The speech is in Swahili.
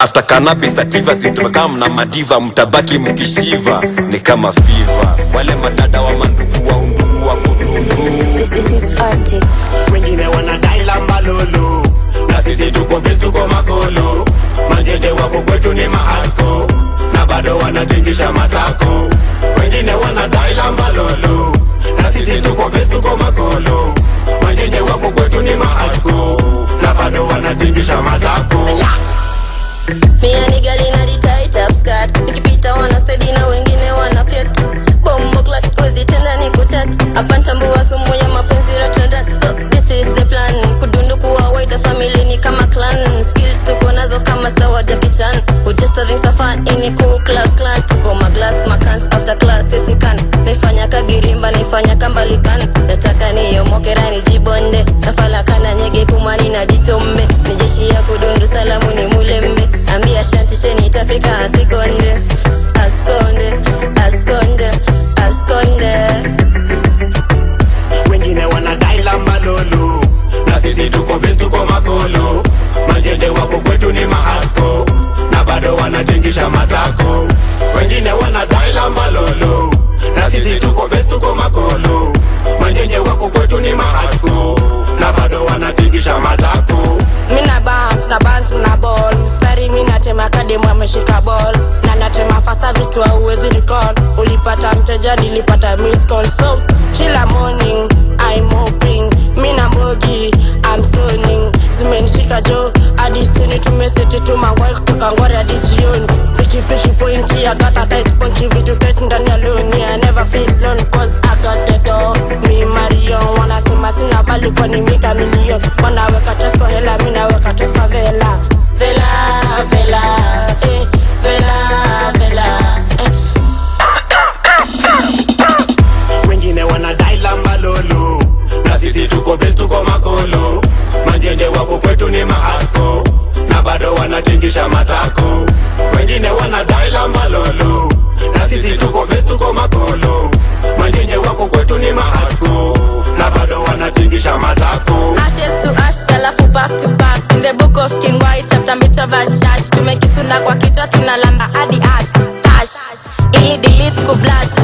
after cannabis sativa simtumekaa mna madiva mtabaki mkishiva ni kama fiva wale madada wa mandugu wa undugu wa kudundu This, this is Arctic. wengine wanadai lamba lolo na sisi tuko bes tuko makolo manjeje wako kwetu ni mahako na bado wanatingisha matako wengine wanadai lamba lolo na sisi tuko bes tuko makolo manjeje wako kwetu ni mahako na bado wanatingisha matako Me and the girl in the tight up skirt Nikipita wana steady na wengine wana fiat Bombo clat kozi tena ni kuchat Apantambua sumu ya mapenzi ratrandat So this is the plan Kudundu kuwa wide family ni kama clan Skills tuko nazo kama star wa Jackie Chan We just having some fun in a cool class clan Tuko maglass makans after class yes we can Naifanya kagirimba naifanya kambalikan Nataka niyomokera nijibonde Kafala kana nyege kumani na jitombe Ni jeshi ya kudundu salamu ni mulembe Ambia shanti sheni itafika asikonde Askonde, askonde, askonde wengine wanadai lamba lolo na sisi tuko bes tuko makolo manjeje wako kwetu ni mahako na bado wanatingisha matako wengine wanadai lamba lolo na sisi tuko bes tuko makolo manjeje wako kwetu ni mahako na bado wanatingisha matako mina bounce na bounce na ball mstari mina tema kademu ameshika ball na natema fasa vitu auwezi recall ulipata mteja nilipata miss call so kila morning I'm hoping mina mbogi I'm zoning zimenishika jo hadi sini tumeseti tumangwai kutoka ngwari hadi jioni pikipiki pointi I got a tight punchi vitu tight ndani ya loni I never feel alone cause I got the door mi Marion wanasema sina value kwani mita milion wanaweka trust kwa hela mi naweka trust kwa vela Vela, vela, eh, vela, vela eh. wengine wanadai lamba lolo na sisi tuko bes tuko makolo manjenje wako kwetu ni mahako na bado wanatingisha matako wengine wanadai lamba lolo na sisi tuko bes tuko makolo manjenje wako kwetu ni mahako na bado wanatingisha matako ashes to ash alafu bath to bath in the book of king white chapter mbitwa vashash tumekisunda kwa kichwa tunalamba hadi ash tash ili delete kublash